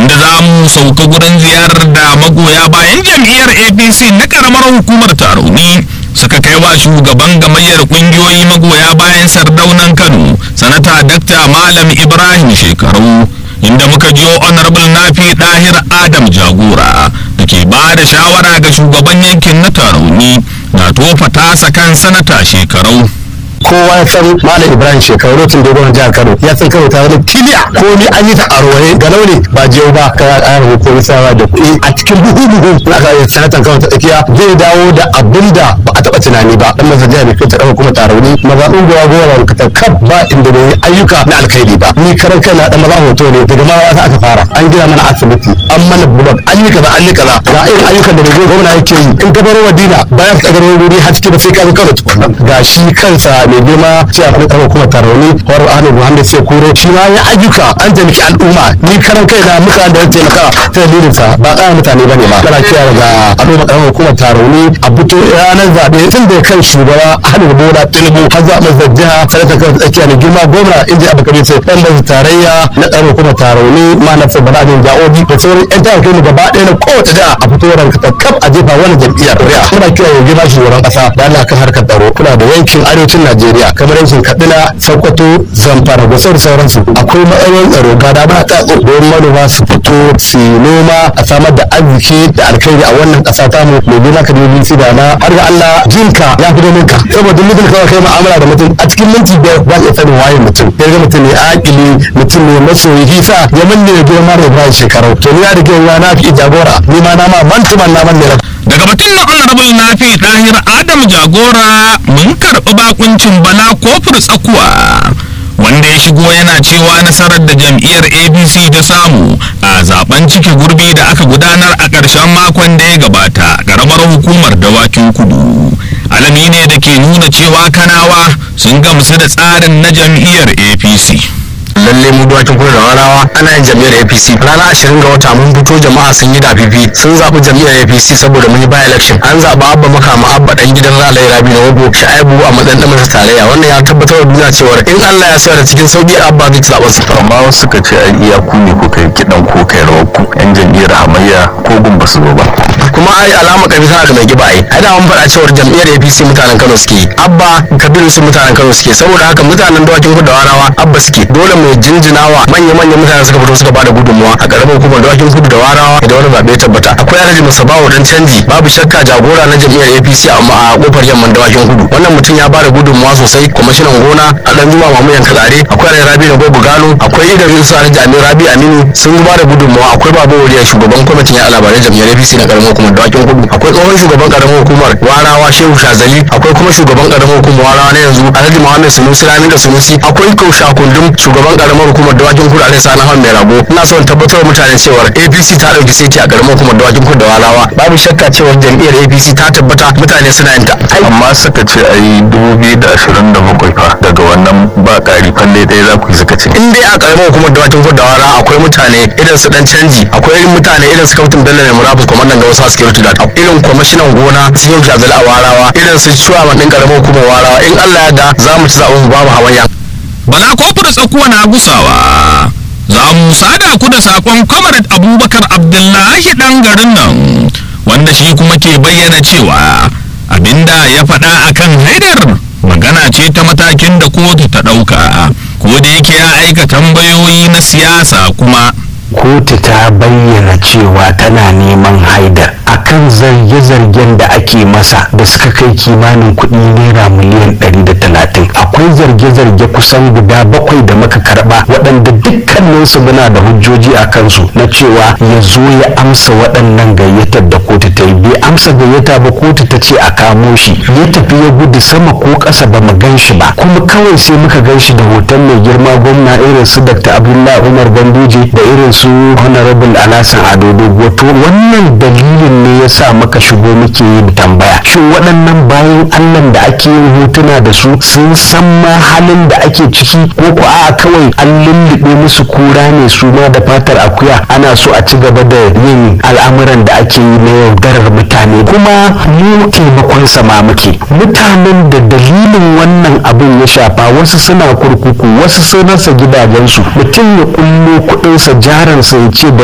inda za mu sauka gurin ziyarar da magoya bayan jam'iyyar apc na karamar hukumar tarauni suka kai wa shugaban gamayyar kungiyoyi magoya bayan sardaunan kano sanata dakta malam ibrahim shekaru inda muka jiyo honorable nafi dahir adam jagora da ke ba da shawara ga shugaban yankin na tarauni na tofa tasa kan sanata shekarau kowa ya san malam ibrahim shekaru lokacin da gwamnan jihar kano ya san kano ta wani tiliya ko ni an yi ta a roye ga launi ba jiyau ba ka ƙara hukumin sawa da kuɗi a cikin buhu buhu na aka yi sanatan kano ta tsakiya zai dawo da abin da ba a taɓa tunani ba dan masa jihar mai ta ɗauka kuma tarauni mazaɓin gowa gowa ka ta kaf ba inda bai yi ayyuka na alkhairi ba ni karan kai na dan maza hoto ne daga ma wata aka fara an gina mana asibiti an mana bulog an yi kaza an yi kaza ga irin ayyukan da mai gwamna yake yi in ka baro madina bayan ka garo wuri har cikin da sai ka zo kano tukunna ga shi kansa mai girma cewa kuma tsaro kuma tarauni wani ahmed muhammad sai kuro shi ma ya ayyuka an taimaki al'umma ni karan kai na muka da taimaka ta dalilin sa ba ƙara mutane bane ba kana kira daga al'umma karamar hukumar tarauni a fito ranar zaɓe tun da kan shugaba ahmed bola tinubu har zaɓen sa jiha sanata kan tsakiya ne girma gwamna inda abu kabe sai ɗan basu tarayya na karamar hukumar tarauni ma na sai bala bin ja'obi da sauran yan tawar kai gaba ɗaya na kowace jiha a fito ranka ta kaf a jefa wani jam'iyyar ƙuri'a muna kira ya girma shugaban ƙasa da Allah kan harkar tsaro kuna da yankin arewacin Najeriya kamar yankin Katsina, Sokoto, Zamfara da sauran sauransu. Akwai matsalolin tsaro ga da ba ta don manoma su fito su noma a samar da arziki da alkhairi a wannan ƙasa ta mu mai gina ka da su da na har ga Allah jinka ya fi domin ka. Saboda mutum kawai kai mu'amala da mutum a cikin minti biyar za ka iya sanin waye mutum. Ya ga mutum ne akili mutum ne masoyi hisa ya manne da girma da Ibrahim shekaru. To ni ya da girma na fi jagora ni ma na ma mantuman na manne daga batun na honorable nafi ɗahir adam jagora mun karɓi bakuncin bala kofur tsakuwa wanda ya shigo yana cewa nasarar da jam'iyyar apc ta samu a zaben cike gurbi da aka gudanar a ƙarshen makon da ya gabata ƙaramar hukumar dawakin kudu alami ne da ke nuna cewa kanawa sun gamsu da tsarin na jam'iyyar apc lalle mu dawakin kudu da warawa ana yin jam'iyyar apc ranar ashirin ga wata mun fito jama'a sun yi dafifi sun zaɓi jam'iyyar apc saboda mun yi by election an zaɓi abba makama abba dan gidan ralayi rabi na wago sha'ibu a matsayin ɗan masa tarayya wannan ya tabbatar da duniya cewa in allah ya sayar da cikin sauƙi abba zai zaɓa su amma wasu suka ce ai iya ku ne kuka yi kiɗan ko kai rawar ku yan jam'iyyar hamayya ko gun ba su zo ba kuma ai alama kabi tana da mai giba ai ai da mun faɗa cewar jam'iyyar apc mutanen kano suke yi abba kabiru su mutanen kano suke saboda haka mutanen dawakin kudu da warawa abba suke dole mu jinjinawa manya-manyan mutane suka fito suka bada gudunmuwa a ƙaramin hukumar dawakin kudu da warawa da wani zaɓe tabbata akwai alhaji musabawa dan canji babu shakka jagora na jam'iyyar apc amma a kofar yamman dawakin kudu wannan mutum ya bada gudunmuwa sosai kwamishinan gona a dan juma mamu yanka tsare akwai alhaji rabi na gogo gano akwai idan yusu alhaji amir rabi aminu sun bada gudunmuwa akwai babu wuriya shugaban kwamitin ya labarai jam'iyyar apc na ƙaramin hukumar dawakin kudu akwai tsohon shugaban ƙaramin hukumar warawa shehu shazali akwai kuma shugaban ƙaramin hukumar warawa na yanzu alhaji muhammad sunusi ramin da sunusi akwai kausha kundum shugaban ƙaramar hukumar dawakin kudu alhaji sani mai rago ina son tabbatar wa mutane cewa apc ta ɗauki saiti a ƙaramar hukumar dawakin kudu da warawa babu shakka cewa jam'iyyar apc ta tabbata mutane suna yin ta amma suka ce ai dubu biyu da ashirin da bakwai fa daga wannan ba ƙari falle ɗaya za ku yi suka ce in dai a ƙaramar hukumar dawakin kudu da warawa akwai mutane irin su dan canji akwai irin mutane irin su kautin bello mai murabus kwamandan ga wasu security da irin kwamishinan gona su yau jazali a warawa irin su shuwa ɗin ƙaramar hukumar warawa in allah ya da za mu ci zaɓen babu hamayya bala kofar tsakuwa na gusawa za mu sada ku da sakon comrade abubakar abdullahi dan garin nan wanda shi kuma ke bayyana cewa abinda ya faɗa akan haidar magana ce ta matakin da kotu ta ɗauka ko da yake ya aika tambayoyi na siyasa kuma kotu ta bayyana cewa tana neman haidar akan zarge-zargen da ake masa da suka kai kimanin kuɗi naira miliyan 130 akwai zarge-zarge kusan guda bakwai da muka karba waɗanda dukkaninsu muna da hujjoji a kansu na cewa ya zo ya amsa waɗannan gayyatar da kotu ta yi bai amsa gayyata ba kotu ta ce a kamo shi ya tafi ya gudu sama ko ƙasa ba mu gan shi ba kuma kawai sai muka gan shi da hoton mai girma gwamna irin su dr abdullahi umar ganduje da irin su honorable alasan ado dogo to wannan dalilin ne ya sa muka shigo muke yin tambaya shin waɗannan bayan allah da ake yin hotuna da su sun san ma halin da ake ciki ko ko a kawai an lullube musu kura ne su ma da fatar akuya ana so a ci gaba da yin al'amuran da ake yi na yaudarar mutane kuma mu taimakon sama muke mutanen da dalilin wannan abin ya shafa wasu suna kurkuku wasu sun rasa gidajensu mutum ya kullo kuɗinsa jaransa ya ce